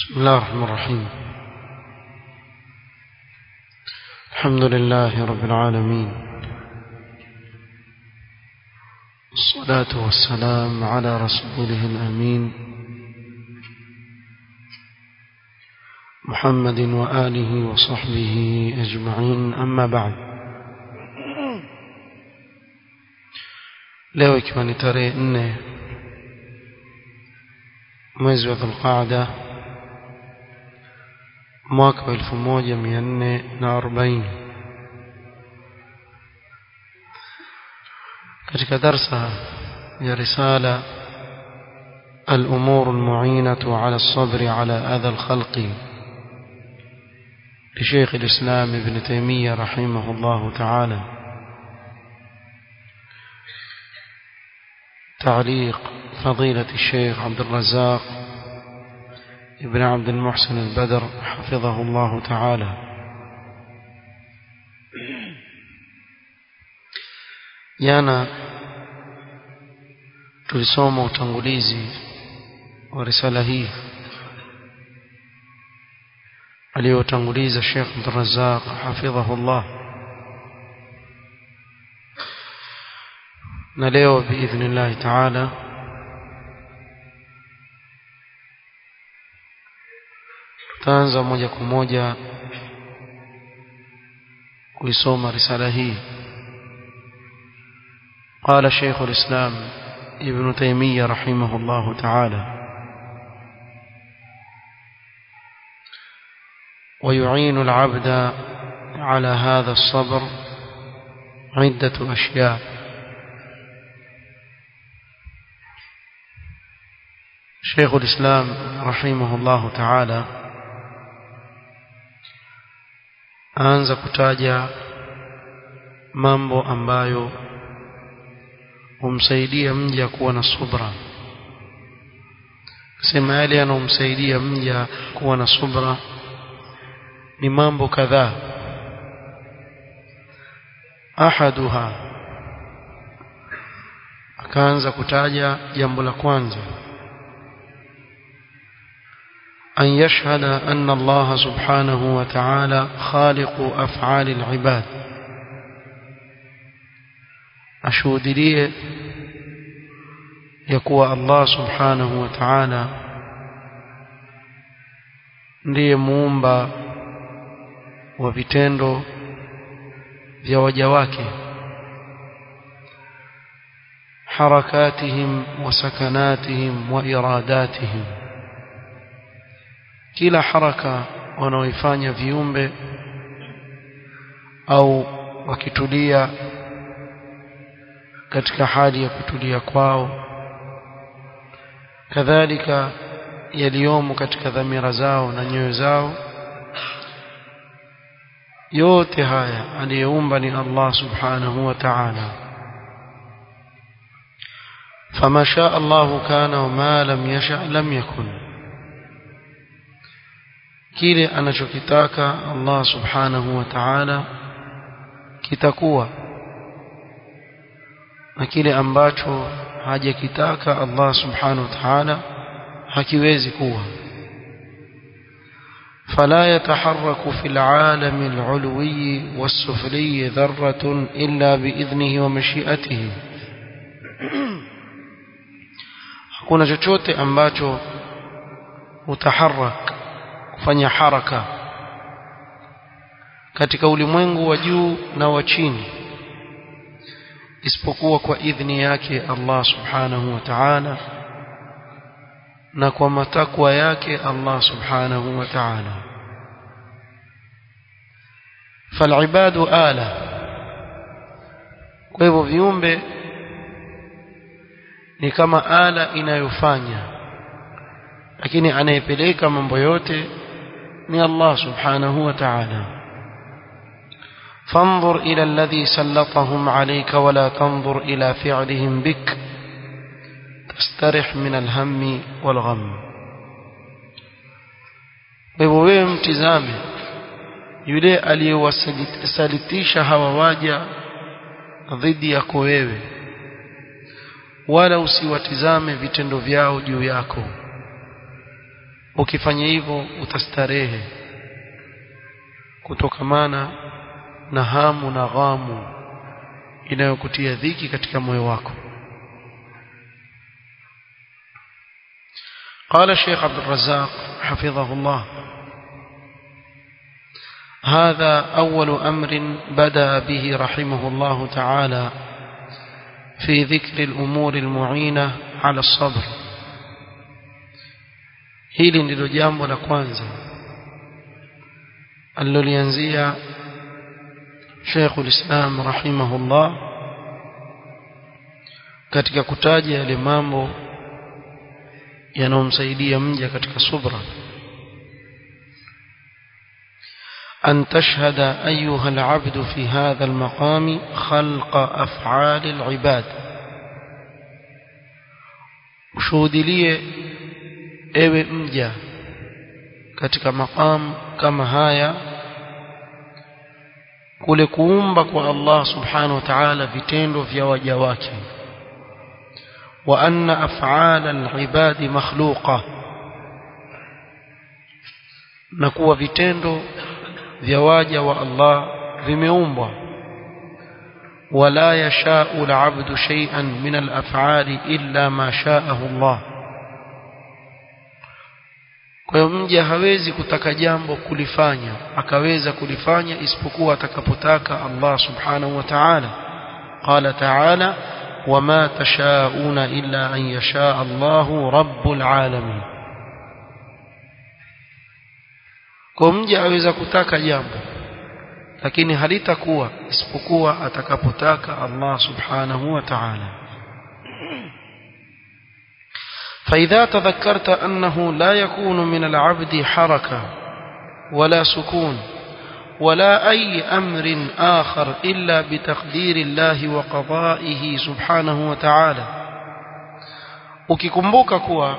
بسم الله الرحمن الرحيم الحمد لله رب العالمين الصلاة والسلام على رسوله الأمين محمد وآله وصحبه أجمعين أما بعد leo ikiwa ni tarehe nne mwezi wa dhulqaada mwaka wa elfu moja mia nne na arobaini katika darsa ya risala الأمور المعينة على الصبر على أذى الخلق لشيخ الإسلام ابن تيمية رحمه الله تعالى تعليق فضيلة الشيخ عبد الرزاق ابن عبد المحسن البدر حفظه الله تعالى jana tulisoma utangulizi wa risala hii aliyotanguliza Sheikh Abdurrazzaq hafidhahullah na leo biidhnillah taala tutaanza moja kwa moja kuisoma risala hii قال شيخ الإسلام ابن تيمية رحمه الله تعالى ويعين العبد على هذا الصبر عدة أشياء شيخ الإسلام رحمه الله تعالى aanza kutaja mambo ambayo humsaidia mja kuwa na subra sema yale yanayomsaidia mja kuwa na subra ni mambo kadhaa ahaduha akaanza kutaja jambo la kwanza أن يشهد أن الله سبحانه وتعالى خالق أفعال العباد أشهد لي يقوى الله سبحانه وتعالى ndiye muumba wa vitendo vya waja wake harakatihim wa sakanatihim wa iradatihim kila haraka wanaoifanya viumbe au wakitulia katika hali ya kutulia kwao kadhalika yaliyomo katika dhamira zao na nyoyo zao yote haya aliyeumba ni Allah subhanahu wa ta'ala fama shaa Allah kana wa ma lam yasha lam yakun kile anachokitaka Allah subhanahu wa ta'ala kitakuwa na kile ambacho hajakitaka Allah subhanahu wa ta'ala hakiwezi kuwa فلا يتحرك في العالم العلوي والسفلي ذرة إلا بإذنه ومشيئته hakuna chochote ambacho utaharak kufanya haraka katika ulimwengu wa juu na wa chini isipokuwa kwa idhni yake Allah subhanahu wa ta'ala na kwa matakwa yake Allah subhanahu wa ta'ala falibadu ala kwa hivyo viumbe ni kama ala inayofanya lakini anayepeleka mambo yote ni Allah subhanahu wa ta'ala فانظر إلى الذي سلطهم عليك ولا تنظر إلى فعلهم بك تسترح من الهم والغم wewe mtizame yule aliyewasalitisha hawa waja dhidi yako wewe wala usiwatizame vitendo vyao juu yako ukifanya hivyo utastarehe kutokamana na hamu na ghamu inayokutia dhiki katika moyo wako قال الشيخ عبد الرزاق حفظه الله هذا أول أمر بدأ به رحمه الله تعالى في ذكر الأمور المعينة على الصبر hili ndilo jambo la kwanza alilolianzia Sheikh ulislam rahimahullah katika kutaja yale mambo yanayomsaidia mja katika subra أن تشهد أيها العبد في هذا المقام خلق أفعال العباد ushuhudi liye ewe mja katika maqam kama haya kule kuumba kwa Allah subhanahu wa ta'ala vitendo vya waja wake wa anna af'ala al-ibadi makhluqa na kuwa vitendo vya waja wa Allah vimeumbwa wala yasha'u al-'abdu shay'an min al-af'ali illa ma sha'ahu Allah kwa hiyo mja hawezi kutaka jambo kulifanya akaweza kulifanya isipokuwa atakapotaka Allah subhanahu wa ta'ala qala ta'ala wama tashauna illa an yasha Allahu rabbul alamin kwa mja aweza kutaka jambo lakini halitakuwa isipokuwa atakapotaka Allah subhanahu wa ta'ala فإذا تذكرت أنه لا يكون من العبد حركة ولا سكون ولا أي أمر آخر إلا بتقدير الله وقضائه سبحانه وتعالى ukikumbuka kuwa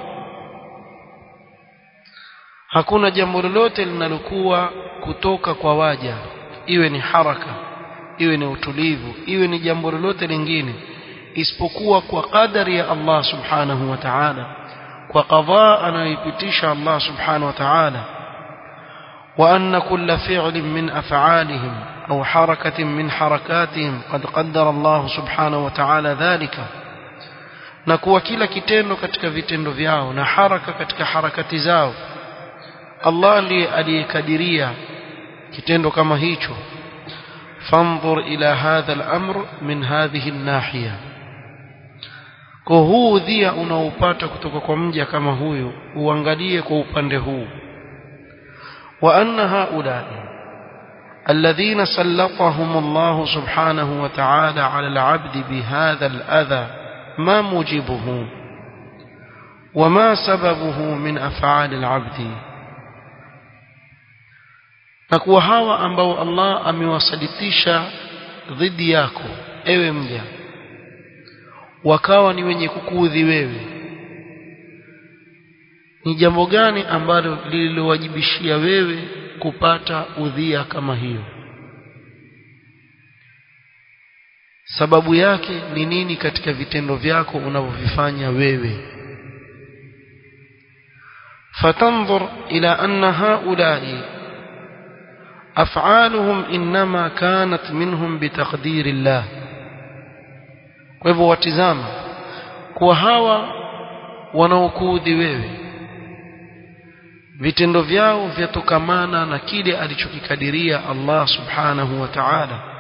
hakuna jambo lolote linalokuwa kutoka kwa waja iwe ni haraka iwe ni utulivu iwe ni jambo lolote lingine isipokuwa kwa qadari ya Allah subhanahu wa ta'ala kwa qadhaa anayoipitisha Allah subhanahu wa ta'ala wa anna kulla fi'lin min af'alihim aw harakatin min harakatihim qad qaddara Allah subhanahu wa ta'ala dhalika na kuwa kila kitendo katika vitendo vyao na haraka katika harakati zao Allah ndiye aliyekadiria kitendo kama hicho fanzur ila hadha al-amr min hadhihi an-nahiya kwa huu udhia unaopata kutoka kwa mja kama huyu uangalie kwa upande huu wa anna haulai alladhina sallatahum Allah subhanahu wa ta'ala ala al-'abd bihadha al-adha ma mujibuhu وما سببه من أفعال العبد na kuwa hawa ambao Allah amewasalitisha dhidi yako ewe mja wakawa ni wenye kukuudhi wewe ni jambo gani ambalo lililowajibishia wewe kupata udhia kama hiyo sababu yake ni nini katika vitendo vyako unavyovifanya wewe fatanzur ila anna haulai af'aluhum inma kanat minhum bitaqdiri Allah kwa hivyo watizama kuwa hawa wanaokuudhi wewe vitendo vyao vyatokamana na kile alichokikadiria Allah subhanahu wa ta'ala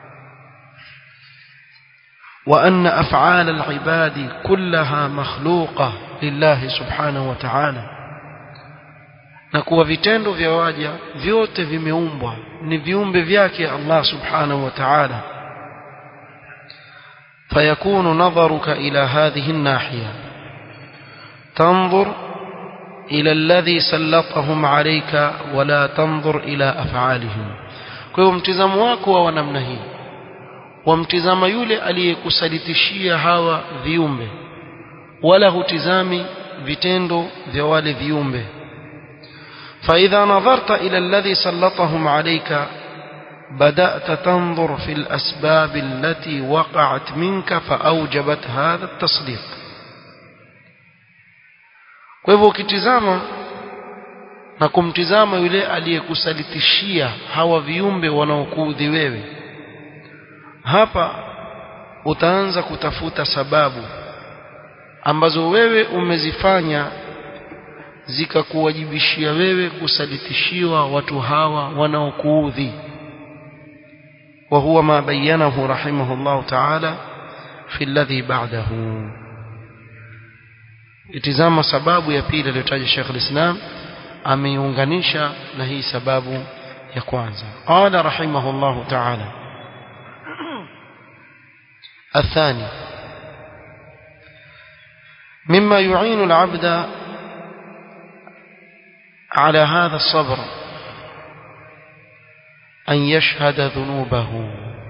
وأن أفعال العباد كلها مخلوقة لله سبحانه وتعالى na kuwa vitendo vya waja vyote vimeumbwa ni viumbe vyake Allah subhanahu wa ta'ala فيكون نظرك إلى هذه الناحية تنظر إلى الذي سلطهم عليك ولا تنظر إلى أفعالهم kwa mtizamo wako wa namna hii wamtizama yule aliyekusalitishia hawa viumbe wala hutizami vitendo vya wale viumbe فإذا نظرت إلى الذي سلطهم عليك بدأت تنظر في الأسباب التي وقعت منك فأوجبت هذا التسليط kwa hivyo ukitizama na kumtizama yule aliyekusalitishia hawa viumbe wanaokuudhi wewe hapa utaanza kutafuta sababu ambazo wewe umezifanya zikakuwajibishia wewe kusalitishiwa watu hawa wanaokuudhi وهو ما بينه رحمه الله تعالى في الذي بعده itizama sababu ya pili aliyotaja Sheikh al-Islam ameiunganisha na hii sababu ya kwanza qala rahimahullah ta'ala الثاني مما يعين العبد على هذا الصبر أن يشهد ذنوبه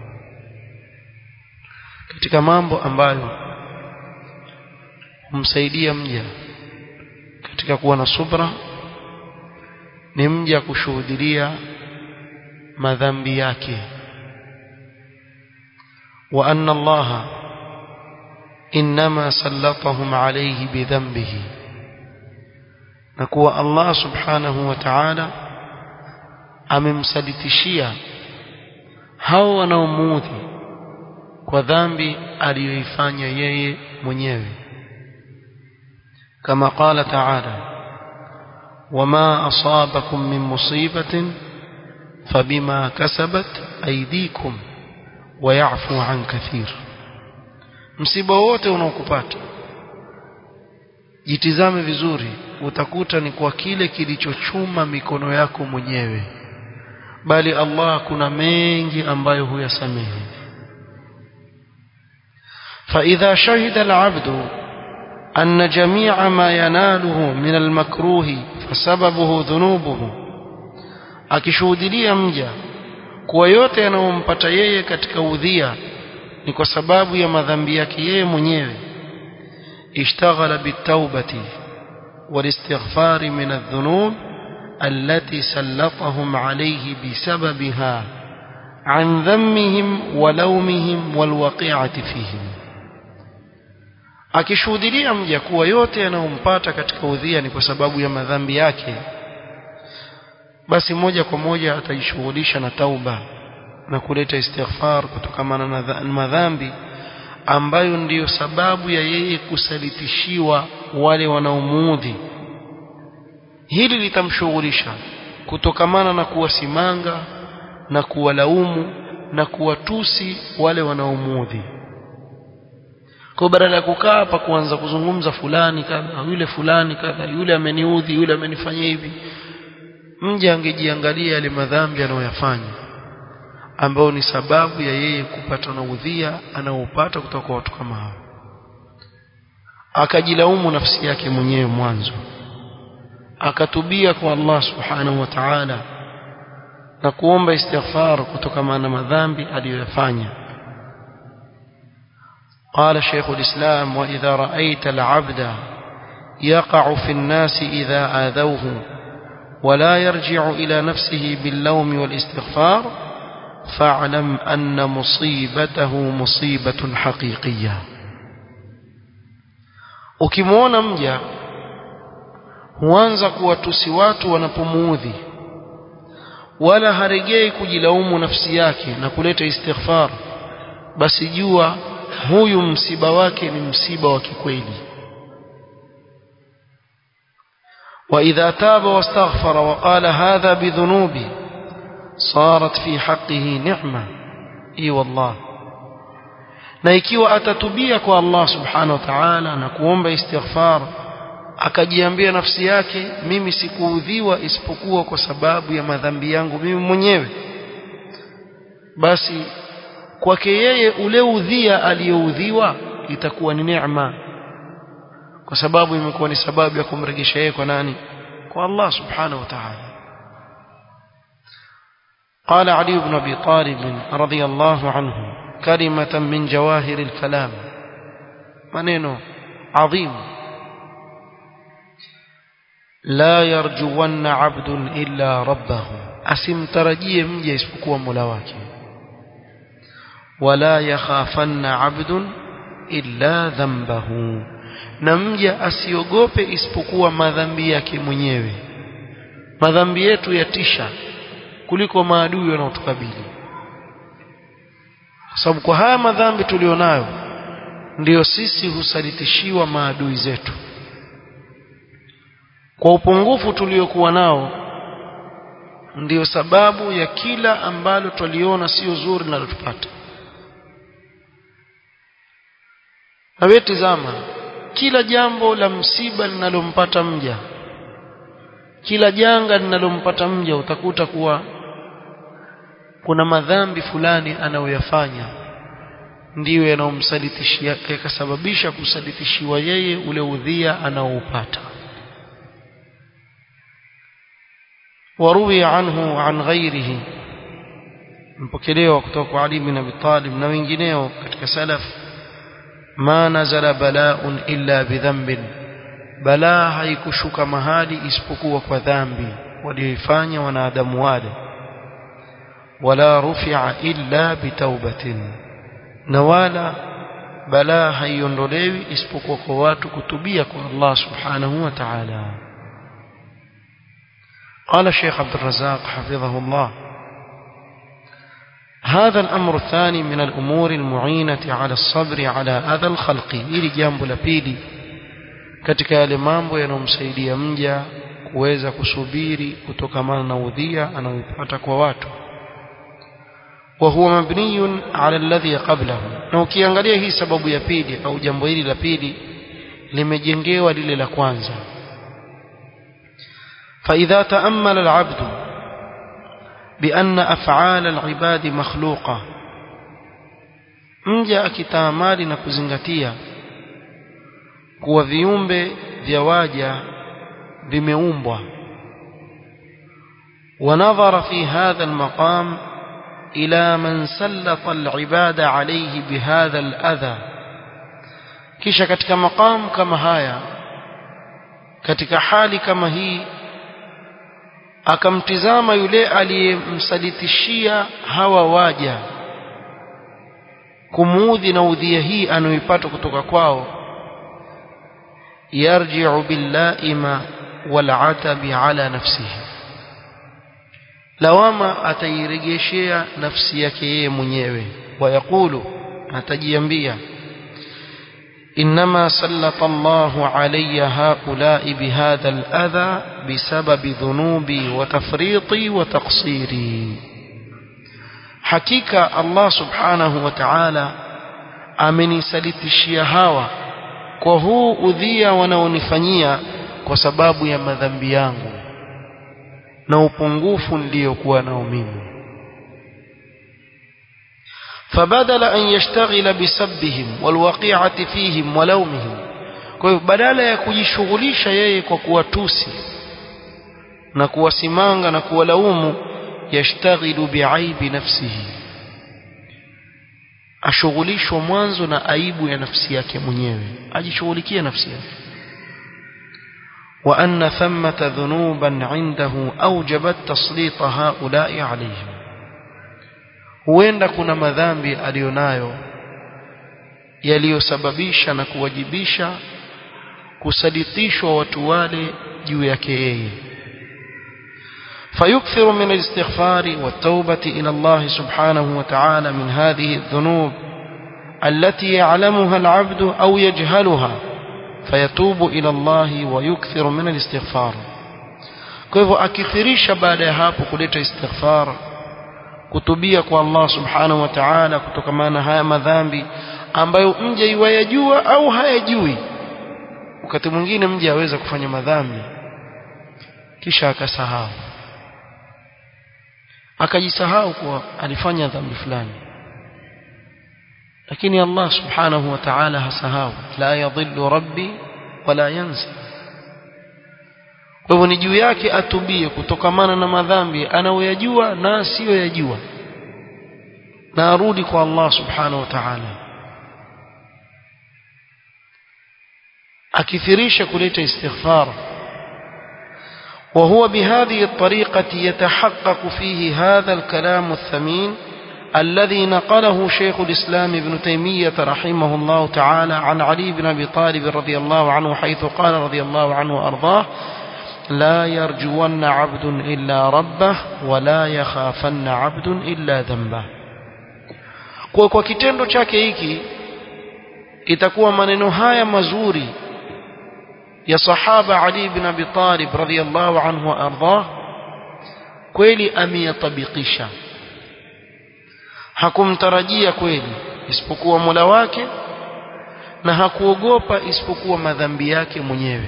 katika mambo ambayo humsaidia mja katika kuwa na subra ni mja kushuhudilia madhambi yake wa anna Allah inma sallatahum alayhi bidhanbihi na kuwa Allah subhanahu wa ta'ala amemsalitishia hao wanaomuudhi kwa dhambi aliyoifanya yeye mwenyewe kama qala ta'ala wama asabakum min musibatin fabima kasabat aydikum wa ya'fu an kathir msiba wote unaokupata jitizame vizuri utakuta ni kwa kile kilichochuma mikono yako mwenyewe bali Allah kuna mengi ambayo huyasamehe فإذا شهد العبد أن جميع ما يناله من المكروه فسببه ذنوبه akishuhudilia mja kuwa yote yanayompata yeye katika udhia ni kwa sababu ya madhambi yake yeye mwenyewe ishtaghala bitawbati walistighfari min adh-dhunub التي سلطهم عليه بسببها عن ذمهم ولومهم والوقيعة فيهم akishuhudilia mja kuwa yote yanayompata katika udhia ni kwa sababu ya madhambi yake basi moja kwa moja atajishughulisha na tauba na kuleta istighfar kutokana na madhambi ambayo ndiyo sababu ya yeye kusalitishiwa wale wanaomuudhi hili litamshughulisha kutokamana na kuwasimanga na kuwalaumu na kuwatusi wale wanaomuudhi kwa badala ya kukaa hapa kuanza kuzungumza fulani kadha yule fulani kadha yule ameniudhi yule amenifanyia hivi mje angejiangalia yale madhambi anayoyafanya ambayo ni sababu ya yeye kupata na udhia anaopata kutoka kwa watu kama hao akajilaumu nafsi yake mwenyewe mwanzo akatubia kwa Allah subhanahu wa ta'ala na kuomba istighfar kutokana na madhambi aliyoyafanya قال شيخ الإسلام وإذا رأيت العبد يقع في الناس إذا آذوه ولا يرجع إلى نفسه باللوم والاستغفار فاعلم أن مصيبته مصيبة حقيقية ukimwona mja huanza kuwatusi watu wanapomuudhi wala haregei kujilaumu nafsi yake na kuleta istighfar basi jua huyu msiba wake ni msiba wa kikweli وإذا تاب واستغفر وقال هذا بذنوبي صارت في حقه نعمة إي والله na ikiwa atatubia kwa Allah subhanahu wa ta'ala na kuomba istighfar akajiambia nafsi yake mimi sikuudhiwa isipokuwa kwa sababu ya madhambi yangu mimi mwenyewe basi kwake yeye ule udhia aliyoudhiwa itakuwa ni neema kwa sababu imekuwa ni sababu ya kumrejesha yeye kwa nani kwa Allah subhanahu wa ta'ala قال علي بن ابي طالب رضي الله عنه كلمة من جواهر الكلام منينو عظيم لا يرجون عبد إلا ربه asimtarajie mja isipokuwa Mola wake wala yakhafanna abdun illa dhanbahu na mja asiogope isipokuwa madhambi yake mwenyewe madhambi yetu yatisha kuliko maadui wanaotukabili kwa sababu kwa haya madhambi tulionayo ndiyo sisi husalitishiwa maadui zetu kwa upungufu tuliokuwa nao ndiyo sababu ya kila ambalo twaliona sio zuri linalotupata na wewe tizama kila jambo la msiba linalompata mja kila janga linalompata mja utakuta kuwa kuna madhambi fulani anayoyafanya ndiyo yanayomsalitishia yakasababisha kusalitishiwa yeye ule udhia anaoupata waruwi anhu an ghairihi mpokelewa kutoka kwa Ali bin Abi Talib na wengineo katika salaf ma nazala bala'un illa bidhanbin balaa haikushuka mahali isipokuwa kwa dhambi walioifanya wanadamu wale wala rufi'a illa bitaubatin na wala balaa haiondolewi isipokuwa kwa watu kutubia kwa Allah subhanahu wa ta'ala قال الشيخ عبد الرزاق حفظه الله هذا الأمر الثاني من الأمور المعينة على الصبر على أذى الخلق ili jambo la pili katika yale mambo yanayomsaidia mja kuweza kusubiri kutokamana na udhia anaoipata kwa watu وهو مبني على الذي قبله na ukiangalia hii sababu ya pili au jambo hili la pili limejengewa lile la kwanza فإذا تأمل العبد بأن أفعال العباد مخلوقة mja akitaamali na kuzingatia kuwa viumbe vya waja vimeumbwa ونظر في هذا المقام إلى من سلط العباد عليه بهذا الأذى kisha katika maqam kama haya katika hali kama hii akamtizama yule aliyemsalitishia hawa waja kumuudhi na udhia hii anayoipata kutoka kwao yarji'u billaima wal'atabi ala nafsihi lawama atairejeshea nafsi yake yeye mwenyewe wayakulu atajiambia إنما سلط الله علي هؤلاء بهذا الأذى بسبب ذنوبي وتفريطي وتقصيري حقيقة الله سبحانه وتعالى amenisalitishia hawa kwa huu udhia wanaonifanyia kwa sababu ya madhambi yangu na upungufu niliyokuwa nao mimi فبدل أن يشتغل بسبهم والوقيعة فيهم ولومهم kwa hiyo badala ya kujishughulisha yeye kwa kuwatusi na kuwasimanga na kuwalaumu yashtaghilu biaibi nafsihi ashughulishwa mwanzo na aibu ya nafsi yake mwenyewe ajishughulikie nafsi yake wa anna thammata dhunuban indahu awjabat taslita haula'i alayhim huenda kuna madhambi aliyonayo yaliyosababisha na kuwajibisha kusaditishwa watu wale juu yake yeye فيكثر من الاستغفار والتوبة إلى الله سبحانه وتعالى من هذه الذنوب التي يعلمها العبد أو يجهلها فيتوب إلى الله ويكثر من الاستغفار كيف أكثريش بعد هابو كليت استغفار kutubia kwa Allah subhanahu wa ta'ala kutokamana haya madhambi ambayo mja iwayajua au hayajui wakati mwingine mja aweza kufanya madhambi kisha akasahau akajisahau kuwa alifanya dhambi fulani lakini Allah subhanahu wa ta'ala hasahau la yadhillu rabbi wala yansa kwa hivyo ni juu yake atubie kutokamana na madhambi anayoyajua na asiyoyajua na arudi kwa Allah subhanahu wa ta'ala akithirisha kuleta istighfar وهو بهذه الطريقة يتحقق فيه هذا الكلام الثمين الذي نقله شيخ الإسلام ابن تيمية رحمه الله تعالى عن علي بن أبي طالب رضي الله عنه حيث قال رضي الله عنه وأرضاه لا يرجون عبد إلا ربه ولا يخافن عبد إلا ذنبه kwa kwa kitendo chake hiki itakuwa maneno haya mazuri ya sahaba Ali ibn Abi Talib radhiyallahu anhu wa ardhah kweli ameyatabikisha hakumtarajia kweli isipokuwa Mola wake na hakuogopa isipokuwa madhambi yake mwenyewe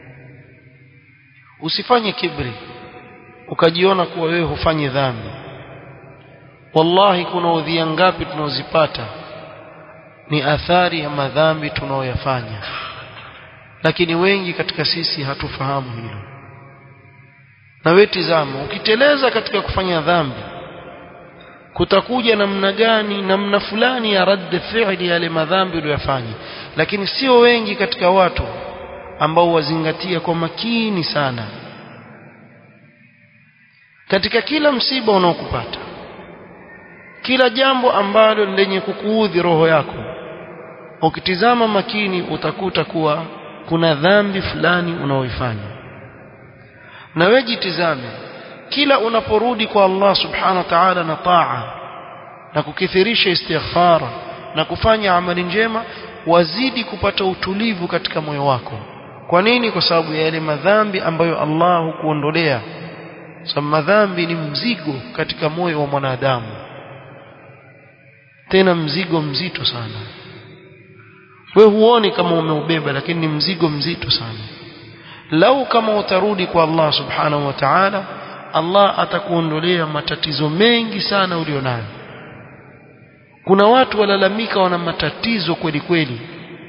usifanye kibri ukajiona kuwa wewe hufanyi dhambi wallahi kuna udhia ngapi tunaozipata ni athari ya madhambi tunaoyafanya lakini wengi katika sisi hatufahamu hilo na wewe tizama ukiteleza katika kufanya dhambi kutakuja namna gani namna fulani ya radd fi'li yale madhambi uliyofanya lakini sio wengi katika watu ambao wazingatia kwa makini sana katika kila msiba unaokupata kila jambo ambalo lenye kukuudhi roho yako ukitizama makini utakuta kuwa kuna dhambi fulani unaoifanya na wewe jitizame kila unaporudi kwa Allah subhanahu wa ta'ala na taa na kukithirisha istighfar na kufanya amali njema wazidi kupata utulivu katika moyo wako kwa nini kwa sababu ya yale madhambi ambayo Allah hukuondolea sababu madhambi ni mzigo katika moyo wa mwanadamu tena mzigo mzito sana we huoni kama umeubeba lakini ni mzigo mzito sana lau kama utarudi kwa Allah subhanahu wa ta'ala Allah atakuondolea matatizo mengi sana ulionayo kuna watu walalamika wana matatizo kweli kweli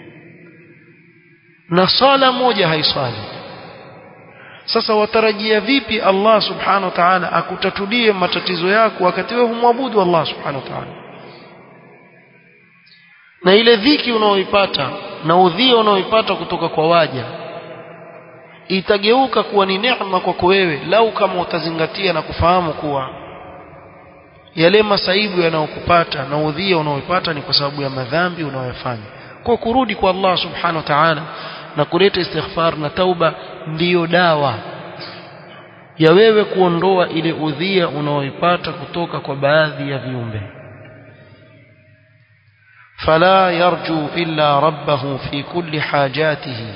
na sala moja haiswali sasa watarajia vipi Allah subhanahu wa ta'ala akutatulie matatizo yako wakati wewe humwabudu Allah subhanahu wa ta'ala na ile dhiki unaoipata na udhia unaoipata kutoka kwa waja itageuka kuwa ni neema kwako wewe lau kama utazingatia na kufahamu kuwa yale masaibu yanayokupata na udhia unaoipata ni kwa sababu ya madhambi unayoyafanya kwa kurudi kwa Allah subhanahu wa ta'ala na kuleta istighfar na tauba ndiyo dawa ya wewe kuondoa ile udhia unaoipata kutoka kwa baadhi ya viumbe فلا يرجو إلا ربه في كل حاجاته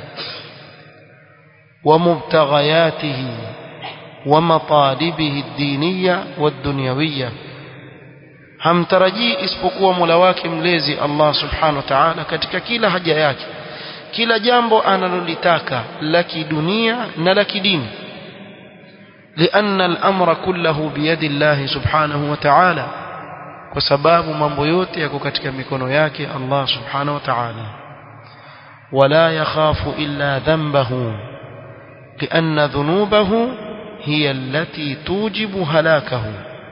ومبتغياته ومطالبه الدينية والدنيوية hamtarajii isipokuwa Mola wake mlezi Allah Subhanahu wa Ta'ala katika kila haja yake kila jambo analolitaka la kidunia na la kidini لأن الأمر كله بيد الله سبحانه وتعالى kwa sababu mambo yote yako katika mikono yake Allah Subhanahu wa Ta'ala wala yakhafu illa dhanbahu لأن ذنوبه هي التي توجب هلاكه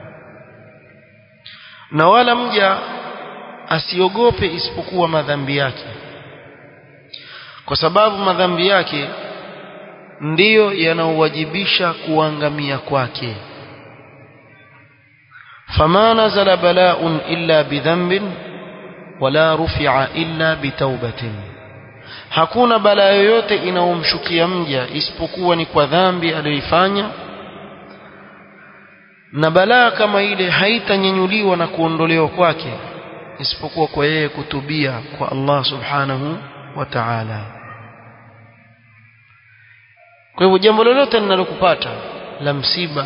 na wala mja asiogope isipokuwa madhambi yake kwa sababu madhambi yake ndiyo yanaowajibisha kuangamia kwake fama nazala bala'un illa bidhanbin wala rufi'a illa bitaubatin hakuna balaa yoyote inaomshukia mja isipokuwa ni kwa dhambi aliyoifanya na balaa kama ile haitanyanyuliwa na kuondolewa kwake isipokuwa kwa yeye kutubia kwa Allah subhanahu wa ta'ala kwa hivyo jambo lolote linalokupata la msiba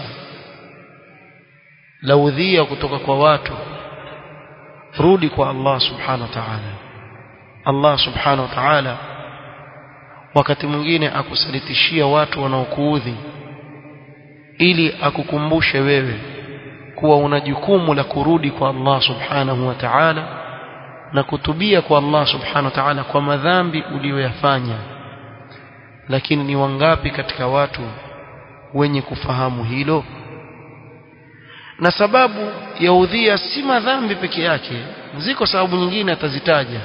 la udhia kutoka kwa watu rudi kwa Allah subhanahu wa ta'ala Allah subhanahu wa ta'ala wakati mwingine akusalitishia watu wanaokuudhi ili akukumbushe wewe kuwa una jukumu la kurudi kwa Allah subhanahu wa ta'ala na kutubia kwa Allah subhanahu wa ta'ala kwa madhambi uliyoyafanya lakini ni wangapi katika watu wenye kufahamu hilo na sababu ya udhia si madhambi peke yake ziko sababu nyingine atazitaja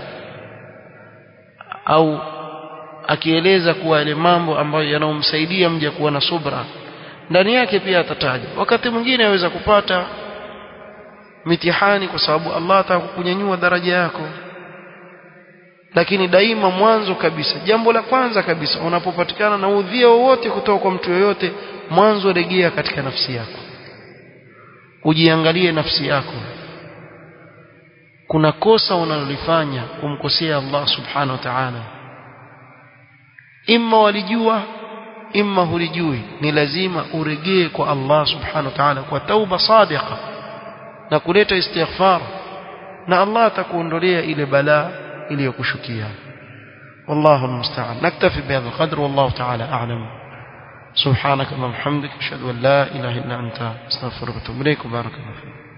au akieleza kuwa yale mambo ambayo yanayomsaidia mja kuwa na subra ndani yake pia atataja wakati mwingine aweza kupata mitihani kwa sababu Allah ataka kukunyanyua daraja yako lakini daima mwanzo kabisa jambo la kwanza kabisa unapopatikana na udhia wowote kutoka kwa mtu yoyote mwanzo regea katika nafsi yako ujiangalie nafsi yako kuna kosa unalolifanya kumkosea Allah subhanahu wa ta'ala imma walijua imma hulijui ni lazima uregee kwa Allah subhanahu wa ta'ala kwa tauba sadiqa na kuleta istighfar na Allah atakuondolea ile balaa iliyokushukia والله المستعان نكتفي بهذا القدر والله تعالى أعلم سبحانك اللهم وبحمدك أشهد أن لا إله إلا أنت أستغفرك وأتوب إليك وبارك الله فيك